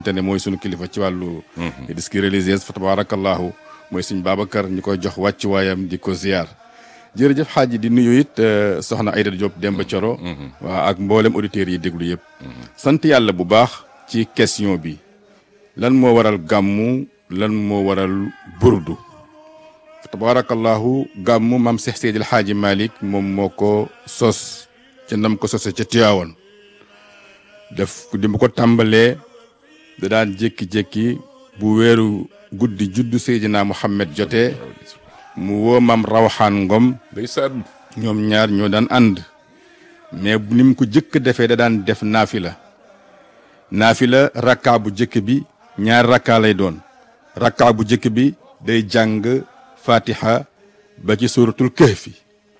te ne mooy sunu kilifa ci wàllu disque religieuse fa tabarakallahu mooy suñ Babacar ñu koy jox wàccuwaayam di ko ziar jërëjëf xaaji di nuyu it soxna Aïda Diop Demba Coro waa ak mboolem auditeurs yi déglu yëpp sant yàlla bu baax ci question bi lan moo waral gàmmu lan moo waral burdu fa tabarakallahu gàmmu maam Seex Seydil Xaaji Malick moom moo ko sos ca nam ko sose ca Tiwaawan def di mu ko tàmbalee da daan jékki-jékki bu weeru guddi juddu Seydina Muhammad jotee mu woo maam Rawaxaan Ngom ndeysaan ñoom ñaar ñoo daan ànd mais ni mu ko jëkk defee da daan def naafila naafila rakkaa bu jëkk bi ñaar rakkaa lay doon rakkaa bu jëkk bi day jàng fatiha ba ci suratul kahfi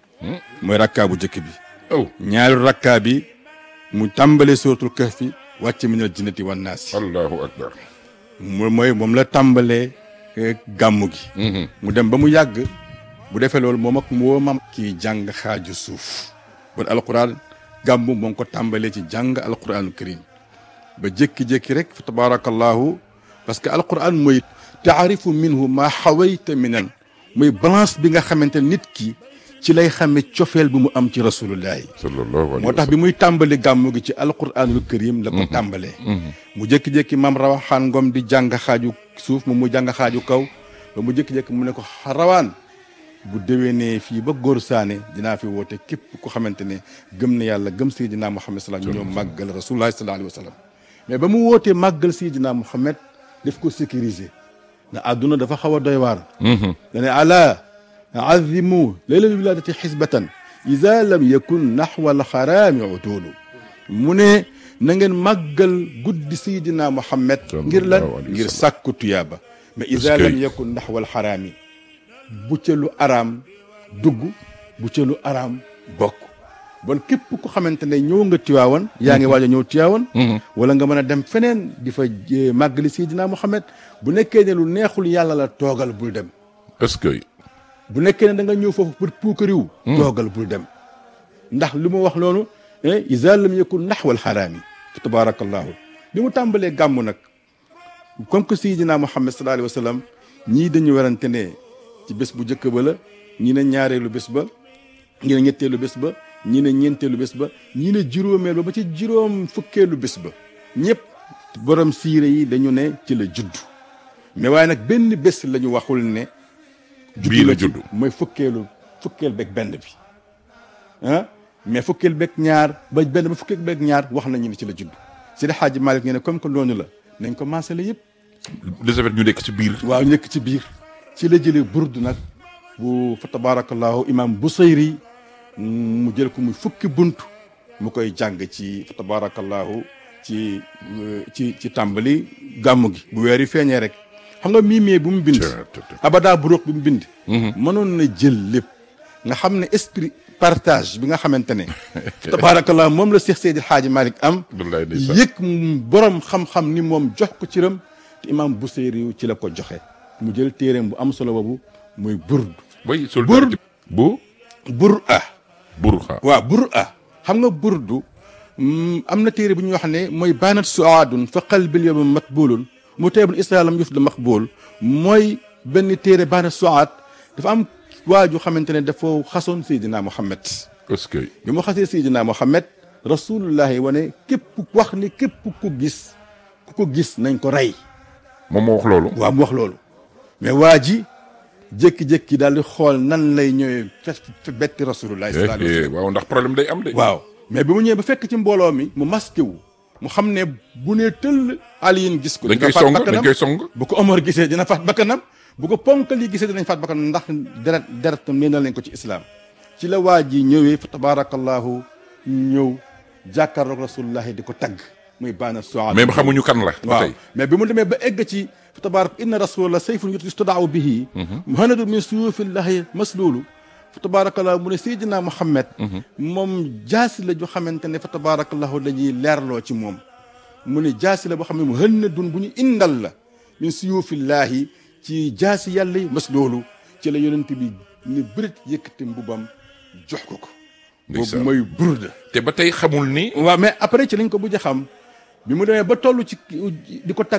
mooy rakkaa bu jëkk bi aw ñaari rakkaa bi mu tàmbalee suratul kahfi wàcc minal jinnati wan naasi allahu akbar mu mooy moom la tàmbalee eh, gàmmu gi mu dem ba mu yàgg bu defee loolu moom ak moo mam kii jàng xaaju suuf bon alquran gàmmu moo ngi ko tàmbalee ci jàng alquranul karim ba jékki-jékki rek fa tabarakallahu parce que alquran mooy taarifu minhu maa xawayta minan mooy balance bi nga xamante nit ki ci lay xame cofeel bi mu am ci rasulullahi sallallahu alayhi moo tax bi muy tàmbali gàmmu gi ci alquranul karim la ko tàmbalee mu jékki-jékki maam rawaxaan ngom di jàng xaaju suuf moom mu jàng xaaju kaw ba mu jékki-jékki mu ne ko rawaan bu déwénee fii ba góor saane dinaa fi woote képp ku xamante ne gëm na yàlla gëm Seydina Muhammad salaam ñoo màggal rasulullahi sallallahu alayhi wa sallam mais ba mu wootee màggal Seydina Muhammad daf ko sécuriser na àdduna dafa xaw a doy waar dane ala azimu laylal wiladati xisbatan ida lam yakun naxwa alxaraami utuulu mu ne na ngeen màggal guddi Seydina Muhammad ngir lan Sallallahu alayhi wa ngir sallam. sàkku tuyaaba mais ida Est-ce que- lam yakun naxwa alxaraami bu ca lu araam dugg bu ca lu araam bokk bon képp ku xamante ne ñëw nga Tiwaawan yaa ngi waaj a ñëw Tiwaawan wala nga mën a dem feneen di fa eh, màggali Seydina Muhammad bu nekkee ne lu neexul yàlla la toogal bul dem est-ce que bu nekkee ne da nga ñëw foofu pour puukariw toogal bul dem ndax li mu wax loolu eh, iza lam yakun naxwal xaraami fa tabarakallahu bi mu tàmbalee gàmm nag comme que Seydina Muhammad sallallahu alayhi wa sallam ñii dañu werante ne ci bés bu njëkk ba la ñii ne ñaareelu bés ba ñii ne ñetteelu bés ba ñii ne ñeenteelu bés ba ñii ne juróomeelu ba ci juróom fukkeelu bés ba ñëpp borom siire yi dañu ne ci la judd mais waaye nag benn bés la ñu waxul ne bii la ci judd mooy fukkeelu fukkeel beeg benn bi ah mais fukkeel beeg ñaar ba benn ba fukkeel beeg ñaar wax nañu ne ci la judd Seydi Hadji Malick ñu ne comme que noonu la nañ ko maasale yëpp de ce fait ñu nekk ci biir waaw nekk ci biir ci la jëlee burdu nag bu fa tabarakallahu imam Busayri mu jël ko muy fukki bunt mu koy jàng ci fa tabarakallahu ci euh, ci ci tàmbali gàmmu gi bu weer yi feeñee rek xam nga miimee bu mu bind Të- të- të. abada buróog bi mu bind mënoon na jël lépp nga xam ne esprit partage bi nga xamante ne tabarakallah moom la Seex Seydi Xaaji Malick am wallaay ndeysaan. yëg borom xam-xam ni moom jox ko ciram te imam Buseyri ci la ko joxe mu jël téereem bu am solo boobu muy burd way soldat bu bur ah burxa waaw bur ah xam nga burdu mm, am na téere bu ñuy wax ne mooy baanat suaadun fa qalbil yawma matbulun mu teebul islam yuf da maqbul mooy benn téere baanat suaad dafa am waaju xamante ne dafa xasoon Seydina Muhammad est-ce que bi mu xasee Seydina Muhammad rasulullahi wane képp wax ni képp ku gis ku ko gis nañ ko rey moom moo wax loolu waaw mu wax loolu mais waa ji jékki-jékki daal di xool nan lay ñëwee fe fe betti rasulullahi sallallahu alayhi wa Eh, sallam eh, waaw ndax problème day am de waaw mais bi mu ñëwee ba fekk ci mbooloo mi mu masqué wu mu xam ne bu nee tëll aliyin gis ko dañ dina koy faat song dañ bakkanam koy song bu ko Omar gisee dina faat bakkanam bu ko ponkal yi gisee dinañ faat bakkanam ndax deret deretam nee na lañ ko ci islam ci la waa ji ñëwee fa tabarakallahu ñëw jàkkaarloog rasulullahi di ko tagg muy baana soal même xamuñu kan la ba waaw tey mais bi mu demee ba egg ci fa tabarak inna rasulallah sayfun yustadaaw bihi muhanadu min suyufillahi masluulu fa tabarakallah mu ne Seydina Muhammad moom jaasi la ju xamante ne fa tabarakallahu dañuy leerloo ci moom mu ne jaasi la boo xam ne mu hën na dun bu ñu indal la min suyufillahi ci jaasi yàlla yi masluulu ci la yonent bi ni bërit yëkkati mbubam jox ko ko boobu Ndeysaan. mooy burda te ba tey xamul ni waaw mais après ci lañ ko bujj a xam bi mu demee ba toll ci di ko tag